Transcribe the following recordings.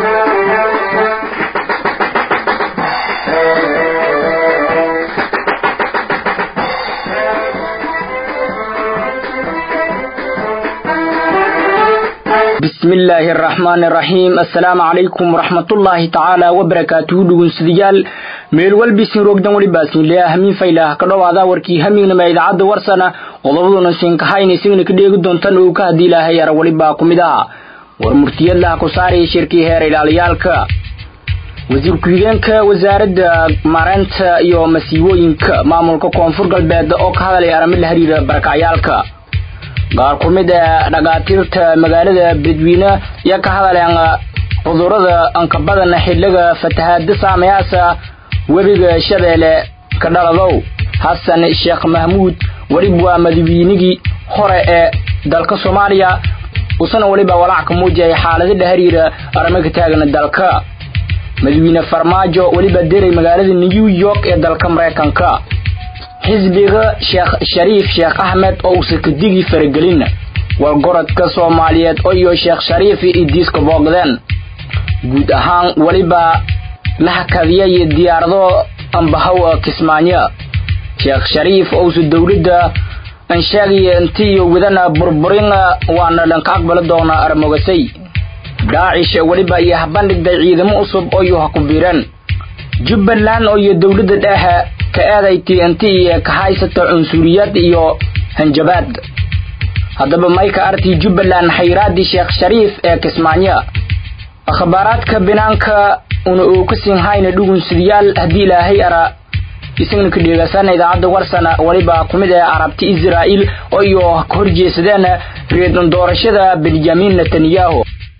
bismi illaahi araxmaani araxiim assalaamu calaykum waraxmatullaahi tacaala wabarakaatuhu dhugunsidayaal meel walbisin roogdan welibaasinlea hamiin faylaah ka dhowaada warkii hamiignama idaacadda warsana qodobaduna siinkahayna isagana ka dheegi doontan oo ka haddii ilaahay ara welibaa ku mid aha war murtiyadlaha ku saaraya shirkii heer ilaaliyaalka wasiir ku-xigeenka wasaaradda maareynta iyo masiibooyinka maamulka koonfur galbeed oo ka hadalaya arimo la xiriira barakacyaalka qaar ku mid ee dhakaatiirta magaalada beledweyne ayaa ka hadaleen cudurada ankabadan xiliga fatahaada saameyaasa webiga shabeelle ka dhaladow xasan sheekh mahmuud weliba waa madaweynigii hore ee dalka soomaaliya usana weliba walaac ka muujiyay xaalada la xiriira arrimo ka taagan dalka madawiine farmaajo weliba diray magaalada new york ee dalka maraykanka xisbiga sheekh shariif sheekh axmed oo uusa kadigii faragelin wargorodka soomaaliyeed oo iyo sheekh shariif idiiska boogdeen guud ahaan weliba la hakadiyay diyaarado ambahow kismaayo sheekh shariif ousa dowladda ansheegaya inti iyo wadana burburin waana dhanka aqbali doona armogasay daacish weliba iyo habandhigday ciidamo cusub oo iyo ha ku biireen jubbaland oo iyo dowladda dhexe ka eedayti inti iyo ka haysata cunsuriyad iyo hanjabaad haddaba mayka artii jubbaland xayraadii sheekh shariif ee kismaayo akhbaaraadka binaanka una oo ka siin hayna dhugunsidayaal haddii ilaahay ara isagana ka dheegaasana idaacadda warsana weliba ku mid ah carabti israa'iil oo iyo ka horjeesadeen reedan doorashada benjamin netanyahu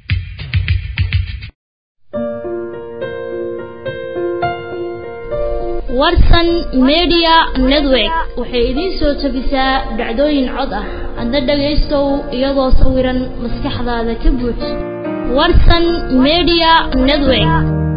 warsan media network waxay idiin soo tabisaa dhacdooyin cod ah adna dhagaystow iyadoo sawiran maskaxdaada ka buux warsan media network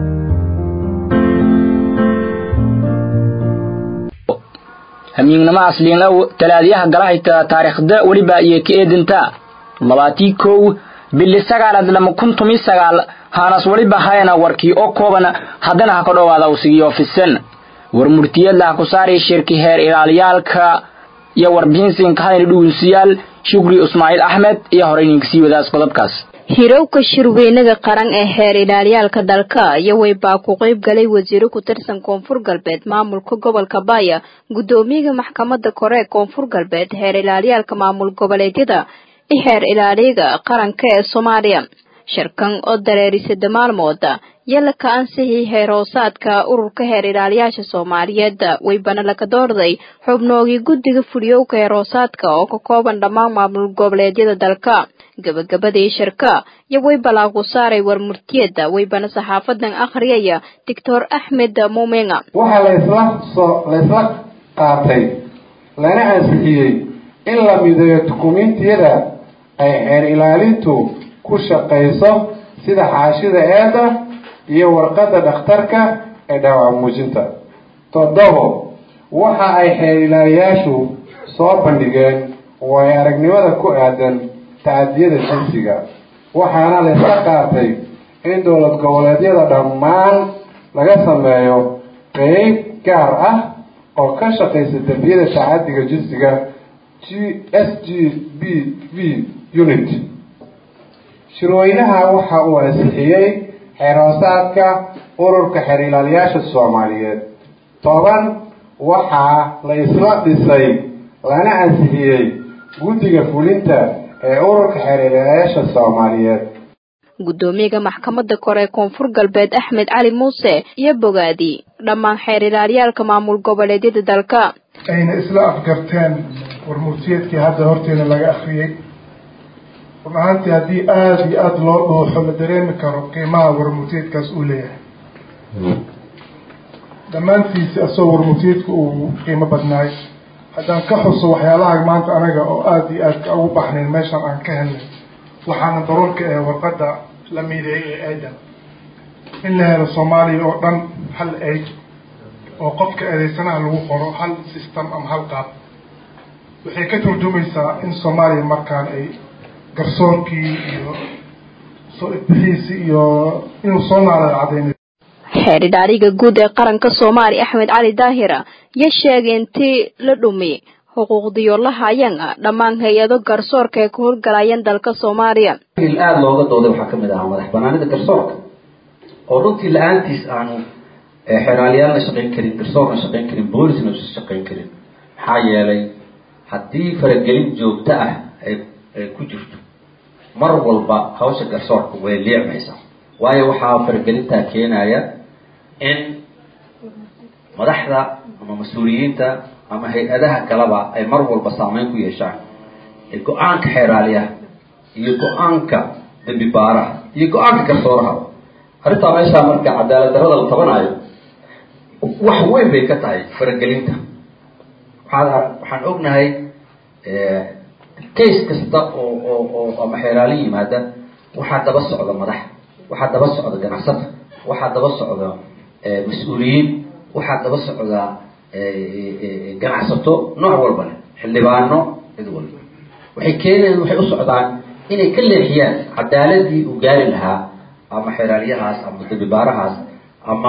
hamiignimo asliin ow talaadiyaha galahayta taariikhda weliba iyo ka eedinta labaatii kow bili sagaalaad lama kun tumi sagaal haanas weliba hayana warkii oo kooban haddana ha ka dhowaada usigiyo fisan war murtiyadlaha ku saaraya shirki heer ilaaliyaalka iyo warbixinsiinka hadayna dhugunsiyaal shukri ismaaciil axmed iyo horey ninkasii wadaas qodobkaas hirowka shirweynaga qaran ee heer ilaaliyaalka dalka iyo weybaa ku qayb galay wasiiro ku tirsan koonfur galbeed maamulka gobolka baaya guddoomiyaha maxkamadda kore ee koonfur galbeed heer ilaaliyaalka maamul goboleedyada iyo heer ilaaliyaga qaranka ee soomaaliya shirkan oo dareerisada maalmooda yala ka ansixii heer hoosaadka ururka heer ilaaliyaasha soomaaliyeed weybana laga doorday xubnoogii guddiga fuliyowka heer hoosaadka oo ka kooban dhammaan maamul goboleedyada dalka gabagabadii shirka iyo weybalaa ku saaray war murtiyada weybana saxaafadan akhriyaya doctor axmed muumenga waxaa laysla soo laysla qaatay lana ansixiyey in la mideeyo dukumiintiyada ay xeer ilaalintu ku shaqayso sida xaashida eeda iyo warqadda dhakhtarka ee dhaawac muujinta toddobo waxa ay xeer ilaaliyaashu soo bandhigeen waayo aragnimada ku aadan tacadiyada jinsiga waxaana laysla qaatay in dowlad goboleedyada dhammaan laga sameeyo qeyb gaar ah oo ka shaqaysa dembiyada tacadiga jinsiga g s g b v unit shirweynaha waxa uu ansixiyey xeer hoosaadka ururka xeer ilaaliyaasha soomaaliyeed toban waxaa la isla dhisay lana ansixiyey guddiga fulinta ee ururka xeer ilaaliyaasha soomaaliyeed guddoomiyaha maxkamadda kore ee koonfur galbeed axmed cali muuse iyo bogaadi dhammaan xeer ilaaliyaalka maamul goboleedyada dalka ayna isla afgarteen warmurtiyeedkii hadda horteena laga akhriyey run ahaantii haddii aada iyo aada loo dhuuxo la dareemi karo qiimaha warmurtiyeedkaas uu leeyahay dhammaantiisi asagoo warmurtiyeedka uu qiimo badnaay haddaan ka xuso waxyaalaha maanta anaga oo aada iyo aadka ugu baxnayn meeshaan aan ka helnay waxaana daruurka ee warqadda la miideeyay ee aadan in la helo soomaaliya oo dhan hal eeg oo qofka eedeysanaha lagu qoro hal system ama hal qaab waxay ka turjumaysaa in soomaaliya markaan ay garsoorkii iyo soo ifbixiisi iyo inuu soo naala cadaynay xeeri dhaariga guud ee qaranka soomaaliya axmed cali daahira yo sheegay intii la dhumiyay xuquuqdiyo la hayaan ah dhammaan hay-ado garsoorka ee ka howlgalayaan dalka soomaaliya il aada looga dooday waxaa kamid ahaa madax banaanida garsoorka oo runtii la-aantiis aanu xeeraaliyaalna shaqayn karin garsoorna shaqayn karin boolisna usan shaqayn karin maxaa yeelay haddii faragelin joogto ah ay ay ku jirto mar walba hawsha garsoorka way liicmaysaa waayo waxaa faragelintaa keenaya in madaxda ama mas-uuliyiinta ama hay-adaha kaleba ay mar walba saameyn ku yeeshaan go-aanka xeeraaliyaha iyo go-aanka dambi baaraha iyo go-aanka garsooraha arrintaa meeshaa marka cadaalad darrada la tabanayo wax weyn bay ka tahay faragelinta waxaa waxaan ognahay case kasta oo oo oo ama xeeraali yimaada waxaa daba socda madax waxaa daba socda ganacsata waxaa daba socda mas-uuliyiin waxaa daba socda ganacsato nooc walba leh xildhibaano cid walba waxay keeneen waxay u socdaan inay ka leexiyaan cadaaladii uu gaari lahaa ama xeeraaliyahaas ama dabibaarahaas ama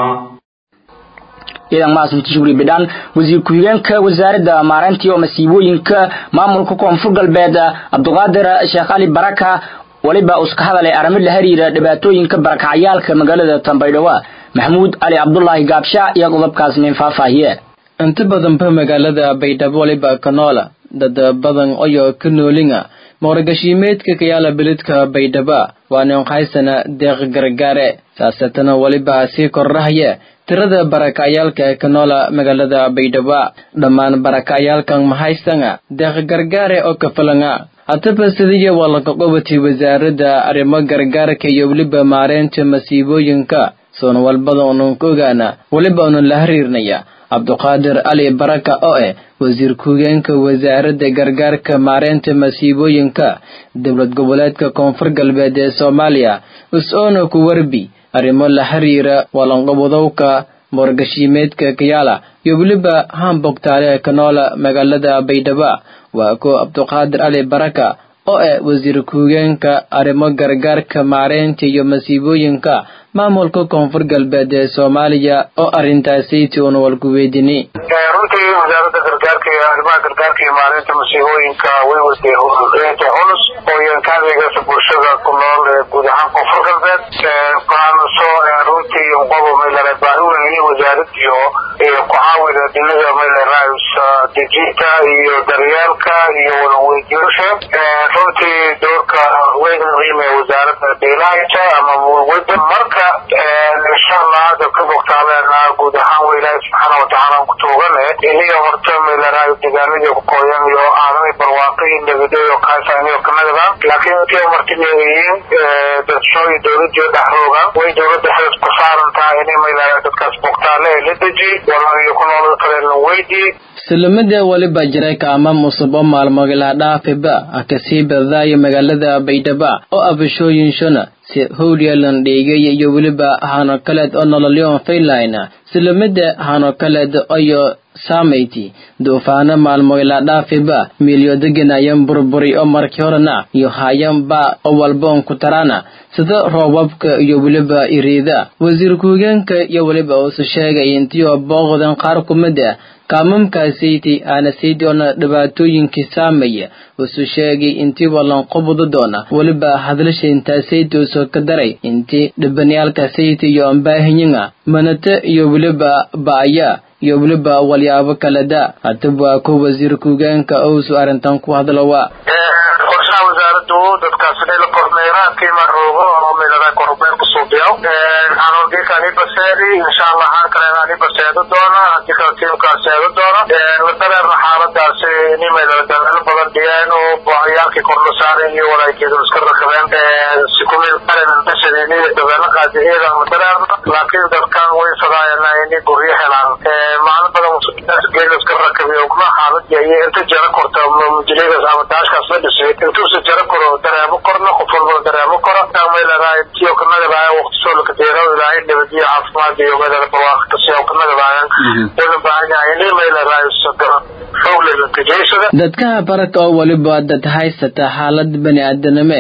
ciidan maasinti shukri bidhaan wasiir ku-xigeenka wasaaradda maareynta iyo masiibooyinka maamulka koonfur galbeed cabdiqaadir sheekh cali baraka waliba uska hadalay arrimo la xiriira dhibaatooyinka barakacayaalka magaalada tambaydhawa maxamuud cali cabdulaahi gaabsha iyo qodobkaas nin faahfaahiye inta badanba magaalada baydhabo waliba kanoola dad badan oyo ka noolinga maqragashiimeedka kayaala beledka baydhaba waana haysana deeq gargaare saasatana waliba sii kordhahaya tirada barakacayaalka ee ka noola magaalada baydhaba dhammaan barakacayaalkan mahaysanga deeq gargaare oo kafalanga hataba sidiya waa laga qabatay wasaaradda arrimo gargaarka iyo weliba maareynta masiibooyinka soon walbada unan ka ogaana weliba unan la xiriirnaya cabduqaadir cali baraka oo eh wasiir ku-higeenka wasaaradda gargaarka maareynta masiibooyinka dowlad goboleedka koonfur galbeed ee soomaaliya is-oona ku warbi arrimo la xiriira walanqabadowka moorgashiimeedka kayaala iyo weliba hambogtaale kanoola magaalada baydhaba waa ko cabduqaadir cali baraka oo eh wasiir ku-higeenka arrimo gargaarka maareynta iyo masiibooyinka maamulka koonfur galbeed ee soomaaliya oo arrintaasiti una walku weydini runtii wasaaradda gargaarka iyo arrimaha gargaarka iyo maareynta masiibooyinka way watay horeynta culus oo yankaadegasa bulshada ku nool ee guud ahaan koonfur galbeed waxaanusoo runtii qobo maylare baahi weyn wasaarad iyo iyo ku-caawida dhinaga maylaraayus dejinta iyo daryeelka iyo wadaweydiyasha runtii doorka weyn muhiim ee wasaaradda deelahaysa ama mulwada marka insha allah hadda ka bogtaabeena guud ahaan wa ilaahi subxaana watacaala ku tuugane iniga horta maylaraay deegaanadii ku qoyan iyo aadanay barwaaqi nabadeeyo kaasaniyo kanagada laakiin intii martineeyiin dadshooyi dowladii dhexrooga way dowladda xeed ku saaran tahay inay maylaraay dadkaas bogtaale ee la deji walaaliyo ku noolada kale la weydii salamada waliba jiray kaama musubo maalmogila dhaafiba akasii badaayo magaalada baydhaba oo abashooyin shona si howlyalan dheegay iyo weliba hano kaleed oo nololyoon faylina salamada hano kaleed oyo saamayti duufaano maalmoyla dhaafiba miilyodegenayan burburi oo markii horena iyo hayanba oo walboon ku tarana sida roobabka iyo weliba iriida wasiir ku-higeenka iyo weliba uusu sheegay intiioo booqdan qaar kumid ah kaamamkaasaydi aana saydi oona dhibaatooyinkii saamaya wuxuu sheegay intii walanqobuda doona weliba hadlasha intaasaydi uusoo ka daray intii dhibanayaalkaasaydi iyo ambaahinyinga manate iyo weliba ba'aya iyo weliba walyaabo kaleda haddaba waa ku wasiir ku-higeenka ousu arrintan ku hadlawa qorshaha wasaaradu dadkaas inay la kormeeraan qiima roogo oo meelada kormeer ku suubiyo xanuunkiika ani baseedi insha allah haan kalena ani baseedo doona hadii kale tiimkaas seedo doona la dareerna xaaladaasi ini meelada dabeelo badan dhiyeen oo booxyaalkii kor la saareen iyo walaageedu iska rakabeen si kumil qaren basadini dabeelo qaadiyeeda la dareerna laakiin dadkan way sadaayana inay guryo helaan maalin badan geeda iska rakabiyo kuma xaaladii iyo inta jara korta mujiligas ama daashkaas la dhisay intuusa jara koro dareemo korna qof walba dareemo koro meeladaay tiyo kanagadaaya waqti soo lakadeero ilaahay nabadiyo caafimaad iyo meelada barwaaqo kasiyo kanagadaayaan dana baahan yahay ini meeladaay xoog lelankajeysada dadkaha baraka oo weliba dad haysata xaalad bani aadanime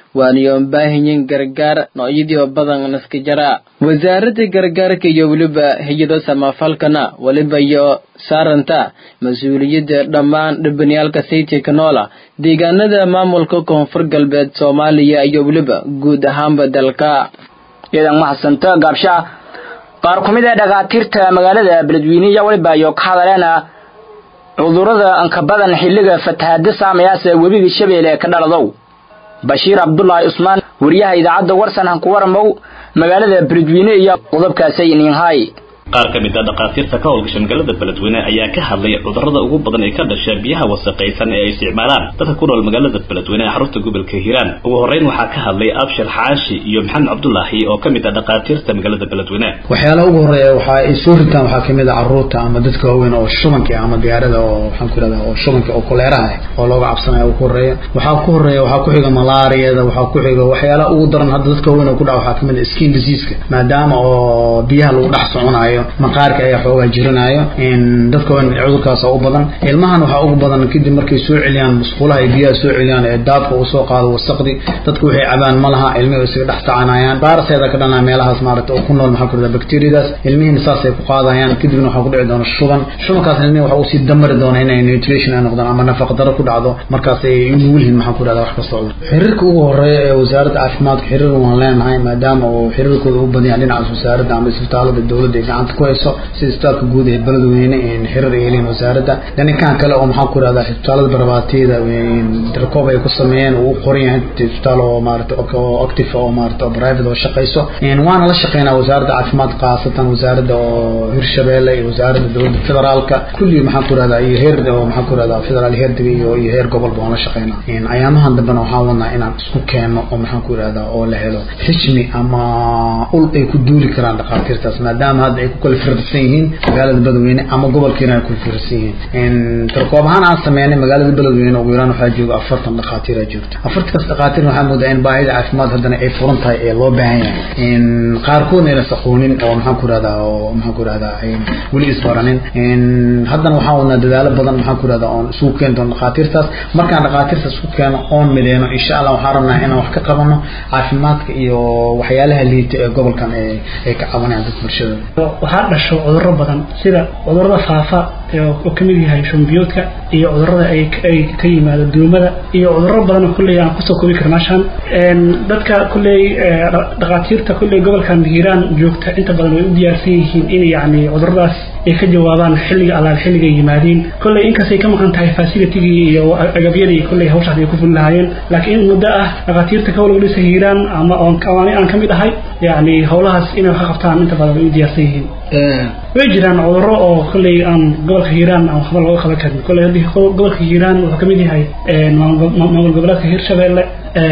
waaniyoon baahanyin gargaar noocyadii badan naska jara wasaaradda gargaarka iyo weliba hay-ado samafalkana weliba iyo saaranta mas-uuliyadda dhammaan dhibaniyaalka sayidka noola deegaanada maamulka koonfur galbeed soomaaliya iyo weliba guud ahaanba dalka iyadan mahadsanta gaabsha qaar ku mid ee dhakhaatiirta magaalada beledweyne iyo weliba iyo ka hadaleena cudurrada anka badan xilliga fatahaada saamayaasa webiga shabeelle ka dhaladow bashiir cabdulaahi cusmaan wariyaha idaacadda warsan hanku waramow magaalada beledweyne iyo qodobkaasay ninhay qaar ka mid a dhakhaatiirta ka howlgasha magaalada beledweyne ayaa ka hadlay cudurrada ugu badan ee ka dhasha biyaha wasaqaysan ee ay isticmaalaan dadka ku nool magaalada beledweyne ee xarunta gobolka hiiraan ugu horreyn waxaa ka hadlay abshir xaashi iyo maxamed cabdulaahi oo ka mid ah dhakhaatiirta magaalada beledweyne waxyaalaha ugu horreeya waxa ay soo ritaan waxaa kamid a carruurta ama dadka waaweyn oo shubanka ama diyaarada oo waxaan ku irahdaa oo shubanka oo koleeraha oo looga cabsanaya ugu horreeya waxaa ku horreeya waxaa ku xiga malaariyada waxaa ku xiga waxyaalaha ugu daran hadda dadka waaweyn oo ku dhaca waxaa kamid a skin diseaseka maadaama oo biyaha lagu dhex soconayo maqaarka ayaa xoogaa jirinayo dadka waaweyn cudurkaas oo u badan ilmahan waxaa ugu badan kadib markay soo celiyaan musqulaha ay biyaha soo celiyaan ee daadka uu soo qaado wasaqdi dadku waxay cabaan ma laha ilmihi isaga dhex tacanayaan baaraseeda ka dhanaa meelahaas maaragta oo ku nool maxaa ku irahdaa bacteriadaas ilmihiina saasay ku qaadayaan kadibna waxaa ku dhici doona shuban shubankaas ilmihi waxa uu sii damari doona inay nutrition ay noqdaan ama nafaqa daro ku dhacdo markaas ay nugul yihiin maxaa ku irahdaa wax kasta cudur xiriirka ugu horeeya ee wasaaradda caafimaadka xiriir waan leenahay maadaama uu xiriirkooda u badan yahay dhinacaas wasaaradda ama isbitaalada dowladda ay gacanta ku hayso sida isbitaalka guud ee beledweyne xiriir ay leeyihin wasaaradda dhaninkan kale oo maxaa ku irahdaa isbitaalada barbaatiyada darkoob ay ku sameeyeen uu qoran yahay isbitaal oo maarata oo active oo maarata oo private oo shaqayso waana la shaqeynaa wasaaradda caafimaadka khaasatan wasaaradda oo hirshabeelle iyo wasaaradda dowladda federaalka kulli maxaa ku irahdaa iyo heer oo maxaa ku irahdaa federaal heerdiga iyo iyo heer gobolba waan la shaqeynaa ayaamahan dambena waxaan wadnaa inaan isku keenno oo maxaa ku irahdaa oo la helo xijmi ama ul ay ku duuli karaan dhakhaatiirtaas maadaama hadda ay ku kala firdhisan yihiin magaalada beledweyne ama gobolkiina ay kula fiirsan yihiin tarkoob ahaan aan sameynay magaalada beledweyne ugu yaraan waxaa jooga afartan dhakhaatiira joogta afartankaas dhakhaatiir waxaa moodaa in baahida caafimaad haddana ay furan tahay ee loo baahan yahay qaarkoodna ayna saqoonin oo maxaan ku irahdaa oo maxaan ku irahdaa weli isbaranin haddana waxaan wadnaa dadaalo badan maxaan ku irahdaa oon isugu keeni doono dhakhaatiirtaas markaan dhakhaatiirtaas isku keeno oon mideyno insha allah waxaan rabnaa inaan wax ka qabano caafimaadka iyo waxyaalaha liita ee gobolkan ay ka cabanayaan dadka bulshada waxaa dhasho cudurro badan sida cudurrada faafa oo kamid yahay shumbiyoodka iyo cudurrada ay ka yimaado duumada iyo cudurro badan kulley aan kusoo koobi karna meeshaan dadka kulley dhakhaatiirta kulley gobolkan hiiraan joogta inta badan way u diyaarsan yihiin in yacni cudurradaas ay ka jawaabaan xilliga allaal xilligay yimaadiin kolley inkastay ka maqan tahay facilitigii iyo agabyadii kolley hawshaas ay ku fuli lahaayeen laakiin in muddo ah dhakhaatiirta ka walwalisa hiiraan ama aan ka mid ahay yacni howlahaas inay wax ka qabtaan inta badan way u diyaarsan yihiin way jiraan cudurro oo kolley aan gobolka hiiraan aan waxba looga qaban karin kolley haddii gobolka hiiraan wuxuu kamid yahay maamul goboleedka hirshabeelle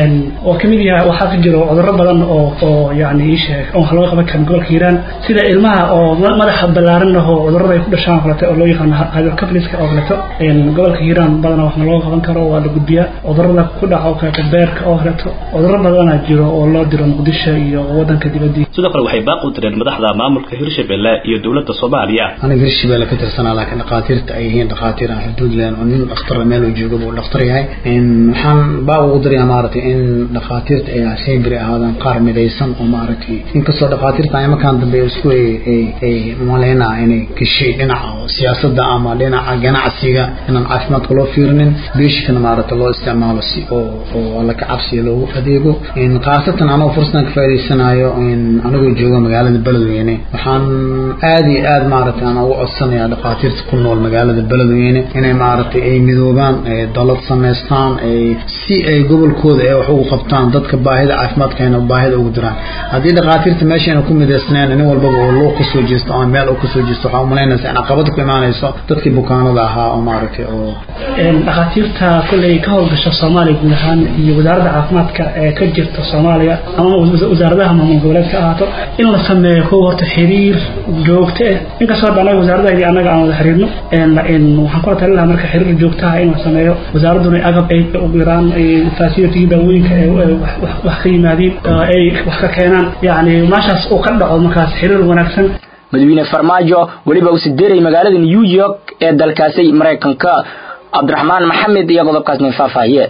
oo kamid yahay waxaa ka jiro cudurro badan oo oo yani ii sheeg oo wax looga qaban karin gobolka hiiraan sida ilmaha oo madaxa ballaaran ah oo cudurrada ay ku dhashaan oo kaleeto oo loo yaqaano hydrocapliska oo kaleeto gobolka hiiraan badanaa wax looga qaban karo waa la gudbiyaa cudurrada ku dhaca oo kaleeto beerka oo kaleeto cudurro badanaa jiro oo loo diro muqdisho iyo wadanka dibadiisa sidoo kale waxay baaq u direen madaxda maamulka hirshabelle iyo dowladda soomaaliya aniga hirshabelle ka tirsanaa laakiin dhakhaatiirta ay yihiin dhakhaatiir aan xuduud leen oo nin dhakhtar meel uu joogo buu dhakhtar yahay waxaan baaq ugu dirayaa maaragtay in dhakhaatiirta ay sembri ahaadaan qaar midaysan oo maaragtay inkastoo dhakhaatiirta imakaan dambe isku ay maleynaa inay gashay dhinaca siyaasadda ama dhinaca ganacsiga inaan caafimaadka loo fiirinin beeshikana maaragtay loo isticmaalo si oo oo alla ka cabsiya loogu adeego khaasatan anoo fursadan ka faa'idaysanayo anigoo jooga magaalada beledweyne waxaan aad iyo aad maaragtay aan ugu codsanayaa dhakhaatiirta ku nool magaalada beledweyne inay maaragtay ay midoobaan dalad samaystaan ay si ay gobolkooda ee wax ugu qabtaan dadka baahida caafimaadkeena baahida ugu diraan haddii dhakhaatiirta meeshayna ku midaysneen nin walbaba oo loo kasoo jeesto ama meel uu kasoo jeesto waxaa umalaynaysa in caqabada ku imaanayso dadkii bukaanada ahaa oo maaragtay oo dhakhaatiirta kolley ka howlgasha soomaaliya guud ahaan iyo wasaaradda caafimaadka ee ka jirta soomaaliya ama wasaaradaha maamul goboleed ka ahaato in la sameeyo kuwa horta xiriir joogto ah inkastoo hadda anaga wasaaradahaydi annaga aan wada xiriirno waxaan kula talin lahaa marka xiriir joogtaha in la sameeyo wasaaradduna agab ay ugu yaraan facility daawooyinka wax ka yimaadiin ay wax ka keenaan yacni meeshaas uu ka dhaco markaas xiriir wanaagsan madaxweyne farmaajo weliba uu sideeray magaalada new york ee dalkaasi maraykanka cabdiraxmaan maxamed iyo qodobkaasna faahfaahiye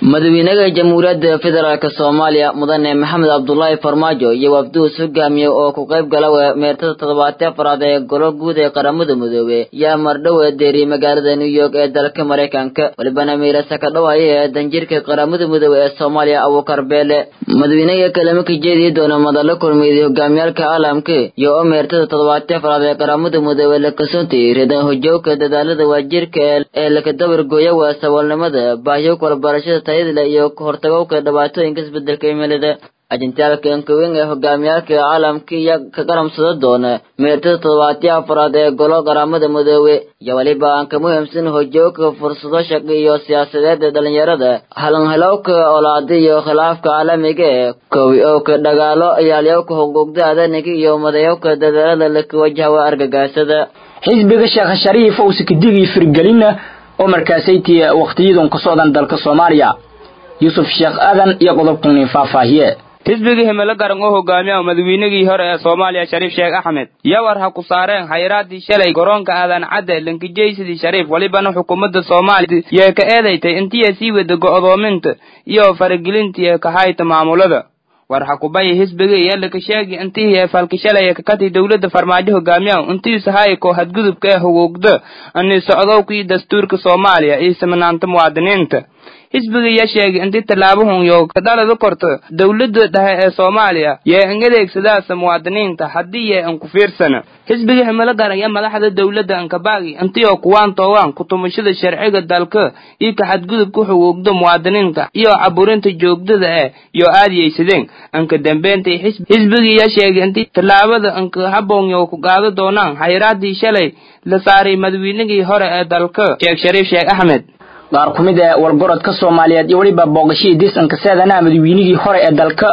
madaxweynaha jamhuuriyadda federaalk soomaaliya mudane maxamed cabdulaahi farmaajo iyo wafduus hogaamiye oo ku qayb gala meertada toddobaatee afraad ee golo guud ee qaramada midoobe yaa mardhow deeriyey magaalada new york ee dalka maraykanka walibana meerasa ka dhawaaya ee danjirka qaramada midoobe ee soomaaliya abuukar beele madaxweynaha kalama ka jeediyi doona madalo kulmeeday hogaamiyaalka caalamka iyo oo meertada toddobaatee afraad ee qaramada midoobe la kasoontay reedan hojowka dadaalada waajirka ee lakadabargooya waa saboolnimada baahyo walbarashada tayadle iyo kahortagowka dhibaatooyinka isbedelka cimilada ajintaalka ankaweyn ee hogaamiyaalka caalamka iyo ka qaramsada doona meertada toddobaatiya afraad ee golo qaramada midoobe iyo weliba aan ka muhiimsan hojooka fursado shaqo iyo siyaasadeed ee dhalinyarada halanhalowka olaada iyo khilaafka caalamiga ee kowi owka dhagaalo iyaalyowka xuquuqda aadaniga iyo madayowka dadaalada laka wajahawa argagaasada xisbiga sheekh shariif owse kadigii firgelina oo markaasaytii waqtiyadan ka socdan dalka soomaaliya yuusuf sheekh aadan iyo qodobkani faahfaahiye xisbigii himilo garan oo hogaamiya madaxweynigii hore ee soomaaliya shariif sheekh axmed yawar ha ku saareen hayraadii shalay garoonka aadan cadde lankijaysidii shariif welibana xukuumadda soomaaliya yee ka eedaytay intiya sii wada go'doominta iyo faragelintii kahayta maamulada war xakubaya xisbiga iyo laka sheegi intihii ee falkishalaya kakati dowladda farmaajo hogaamiya intiisa hayko hadgudubka ee huquuqda ani socdowkii dastuurka soomaaliya iyo simanaanta muwaadiniinta xisbiga yaa sheegay intii tallaabahun yo kadhalada korto dowladda dhexe ee soomaaliya yee in adeegsadaasa muwaadiniinta haddii yee in ku fiirsana xisbiga himilo garan iyo madaxda dowladda ankabaagi intiyoo kuwaan toowaan kutumashada sharciga dalka iyo ka xadgudubka xuquuqda muwaadiniinta iyo caburinta joogdada eh yo aadiyaysadeen anka dambeentay xisbigii yaa sheegay intii tallaabada anka haboon yo ku qaado doonaan hayraadii shalay la saaray madaxweynigii hore ee dalka sheekh shariif sheekh axmed qaar ku mid ee wargorodka soomaaliyeed iyo weliba booqashadii disanka seedanaha madaxweynihii hore ee dalka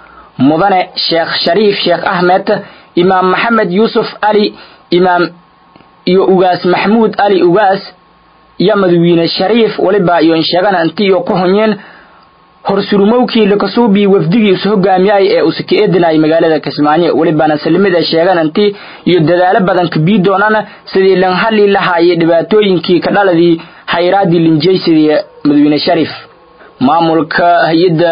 mudane sheekh shariif sheekh axmed imaam maxamed yuusuf ali imaam iyo ugaas maxmuud ali ugaas iyo madaxweyne shariif weliba iyo insheegana intii iyo ku hunyeen horsurumowkii lakasuubii wafdigii isu hogaamiyay ee usaka eedinay magaalada kismaayo welibana salimida sheegan intii iyo dadaalo badan kabii doonana sidii lan hadli lahaayay dhibaatooyinkii ka dhaladii hayraadii linjaysidii madaxweyne shariif maamulka hay-adda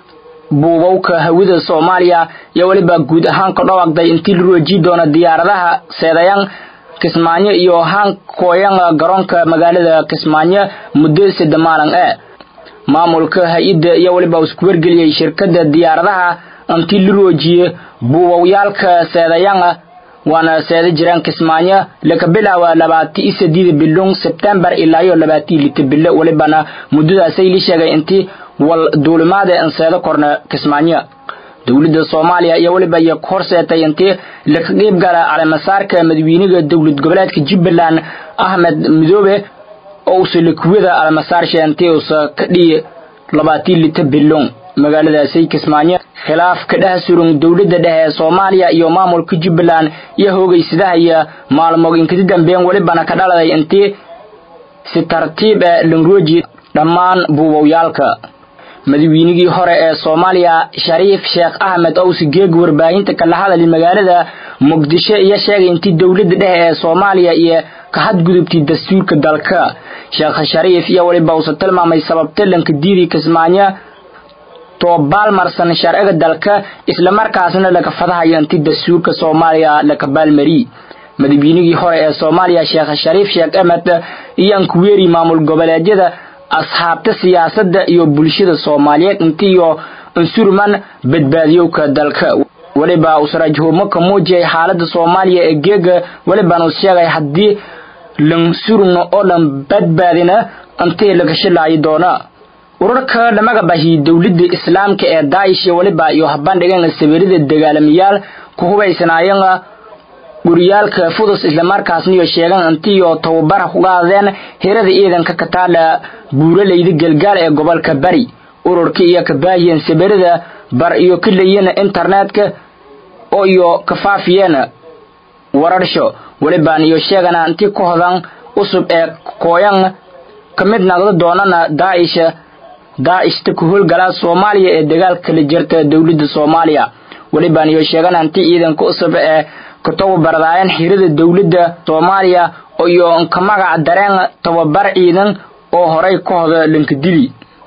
buubowka hawada soomaaliya iyo weliba guud ahaan ka dhawaaqday intii la roojii doono diyaaradaha seedayan kismaayo iyo hankooyan garoonka magaalada kismaayo muddo sida maalin ee maamulka hay-adda iyo weliba isku wargeliyey shirkadda diyaaradaha intii la roojiye buubowyaalka seedayana waana seeda jiraan kismaayo laka bilaawa labaati iyo sideeda bilon sebtembar ilaa iyo labaati lita bilo welibana muddadaasay la sheegay intii wal duulimaada in seedo korna kismaayo dowladda soomaaliya iyo weliba iyo horseetay intii laka qeyb gala caleemasaarka madaxweynaha dowlad goboleedka jubbaland ahmed midoobe oo usa lakuwada calemasaarsha intii usa ka dhiyi labaatii lita bilon magaaladaasay kismaayo khilaaf ka dhex suran dowladda dhexe ee soomaaliya iyo maamulka jubbaland iyo hoogaysadahaya maalmood inkasi dambeyn welibana ka dhaladay intii si tartiib ee langrooji dhammaan buubowyaalka madaxweynigii hore ee soomaaliya shariif sheekh axmed owsi geeg warbaahinta kala hadali magaalada muqdisho iyo sheegay intii dowladda dhexe ee soomaaliya iyo ka hadgudubtay dastuurka dalka sheekh shariif iyo weliba uusa tilmaamay sababta lanka diiri kismaayo toobaalmarsan sharciga dalka islamarkaasna laga fadahayo intii dastuurka soomaaliya laka baalmari madaxweynigii hore ee soomaaliya sheekh shariif sheekh axmed iyo ankuweeri maamul goboleedyada asxaabta siyaasadda iyo bulshada soomaaliyeed intiiyo unsurman badbaadiyowka dalka weliba usrajhumo ka muujiyay xaalada soomaaliya ee geega welibaan uu sheegay haddii lan surugno oo dhan badbaadina intii laga shilaayi doona urarka dhamaga bahi dowladda islaamka ee daa'ish iyo weliba iyo habandhigan sawirada dagaalamayaal ku hubaysanaayeen guryaalka fudus islamarkaasna iyo sheegan intiiyo tababara ku qaadeen hirada ciidanka ka taala buuralayda galgaal ee gobolka bari ururka iyo ka baahiyeen sawirada bar iyo ka leeyeen internetka oo iyo ka faafiyeen wararsho welibaan iyo sheegana intii ku hodan usub ee kooyan ka mid naqdo doonana daa'ish daa'ishta ku howlgalaa soomaaliya ee dagaalka kala jirta dowladda soomaaliya welibaan iyo sheegana intii ciidanka usub ee ka tababardaayeen xirada dowladda soomaaliya iyo ka magac dareen tababar ciidan oo horay ka hoda lankadili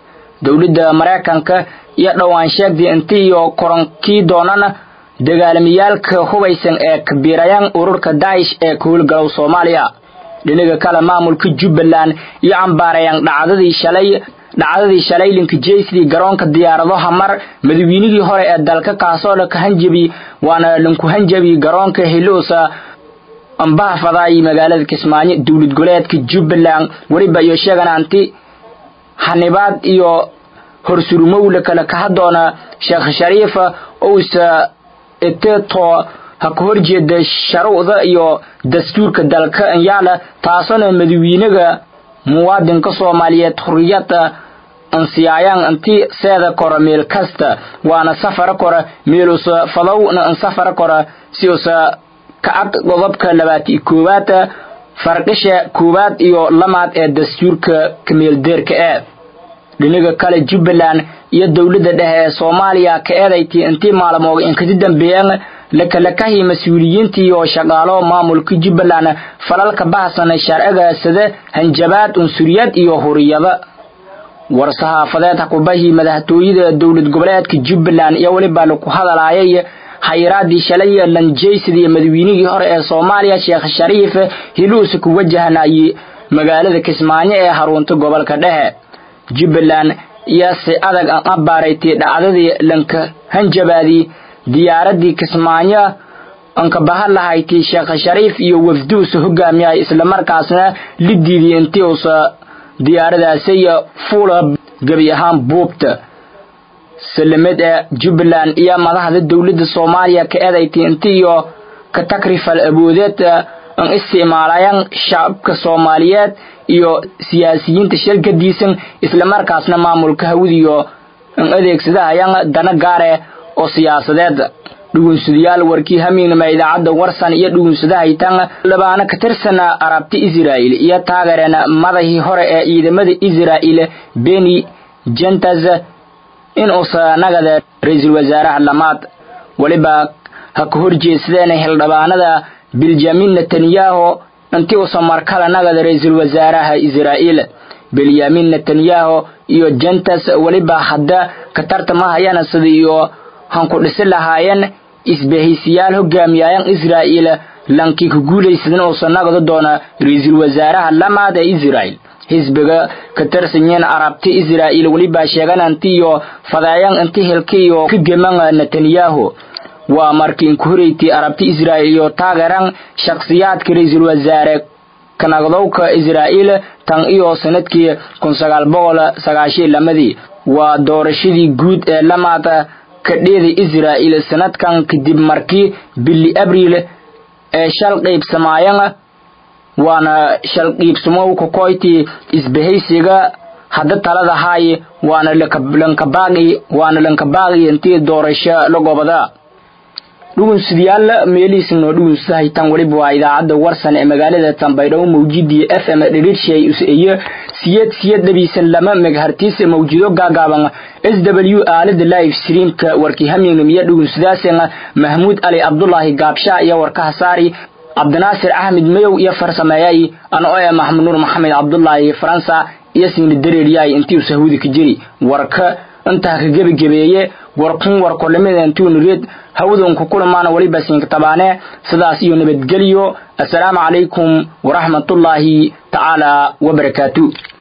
dowladda maraykanka iyo dhowaan sheegday inti iyo koronkii doonana dagaalamiyaalka hubaysan ee kabiirayaan ururka daa'ish ee ka howlgalow soomaaliya dhinaga kale maamulka jubbaland iyo cambaarayaan dhacdadii shalay dhacdadii shalay linkajeysdii garoonka diyaaradaha mar madaweynigii hore ee dalka kaasoo dha ka hanjabi waana linku hanjabi garoonka hiluusa ambaha fadaayi magaalada kismaayo dowlad goleedka jubbaland weliba iyo sheeganaanti hanibaad iyo horsurumowla kale kaha doona sheekh shariifa ousa eteto ha ka horjeeda sharuucda iyo dastuurka dalka anyaala taasona madawiinaga muwaadinka soomaaliyeed xuriyada ansiyaayaan inti seeda kora meel kasta waana safara kora meelusa fadowna ansafara kora si usa kacad qodobka labaati koowaad farqisha koowaad iyo lamaad ee dastuurka kameeldeerka ee dhinaga kale jubbaland iyo dowladda dhexe ee soomaaliya ka eedaytii intii maalmood inkasi dambeeyeen lakalakahi mas-uuliyiintii oo shaqaalo maamulka jubbaland falalka bahsan sharciga sida hanjabaad unsuriyad iyo huriyada war-saxaafadeed hakubahii madaxtooyada dowlad goboleedka jubbaland iyo weliba laku hadalaayay xayiraadii shalay lanjaysidii madaweynihii hore ee soomaaliya sheekh shariif hiluusa ku wajahnayay magaalada kismaayo ee harunta gobolka dhexe jubbaland iyo si adag aan abaaraytay dhacdadii lanka hanjabaadii diyaaradii kismaayo anka bahan lahayti sheekh shariif iyo wafduusa hogaamiyay islamarkaasna la diidiyay intii uusa diyaaradaasi fuula gebi ahaan buubta salamed ee jubbaland iyo madaxda dowladda soomaaliya ka eedaytay intii iyo ka takrifal aboodeed an isticmaalayaan shacabka soomaaliyeed iyo siyaasiyiinta shalgadiisan islamarkaasna maamulka hawdiyo an adeegsadahayaan dana gaare oo siyaasadeed dhugunsadayaal warkii hamiignama idaacadda warsan iyo dhugunsadahaytan labaana ka tirsana arabti israa'il iyo taageereen madahii hore ee ciidamada israa'il beni jentas in uusa nagada ra-iisul wasaaraha lamaad weliba ha ka horjeedsadeen hildhibaanada bilyamin netanyahu intii uusa markale nagada ra-iisul wasaaraha israa'iil bilyamin netanyahu iyo jentas weliba hadda ka tartamahayana sida iyo hanku dhisi lahaayeen isbahaysiyaal hogaamiyayaan israa'iil lankii ka guulaysadan uusa nagado doona ra-iisul wasaaraha lamaad ee israa'il xisbiga ka tirsanyiin arabti israa'iil weliba sheegananti iyo fadeeyan inti hilka iyo ka geman netanyahu waa markii inku horeyti arabti israa'iil iyo taageeran shakhsiyaadka ra-iisul wasaare kanagdowka israa'iil tan iyo sanadkii kun sagaal boqol sagaashiyo lamadii waa doorashadii guud ee lamaad kadheeda israa'iil sanadkan kadib markii bili abriil ee shal qaybsamaayan waana shal qiibsamow kakoyti isbahaysiga hadda talada haay waana lankabaaqi waana lankabaaqi intii doorasho la gobada dhugunsidayaal meelihiisa noo dhugunsahaytan weliba waa idaacadda warsan ee magaalada tambaydhabo mawjidii f m dhiriirshay iyo siyad siyad dhabiisan lama meghartiis mawjido gaagaaban s w aalada live streamka warkii hamignum iyo dhugunsadaaseen mahmuud ali cabdulaahi gaabsha iyo warkaha saari cabdinaasir axmed mayow iyo farsameeyay ano ee maxmud nuur maxamed cabdulaahi faransa iyo singli dareeryaay intii uu sahuudi ka jiri warka intaa ka gebagebeeye warkun warkolimida intuunu reed hawadunku kulamaana weliba siinka tabaane sidaas iyo nabadgelyo assalaamu calaykum waraxmatullaahi tacaala wabarakaatu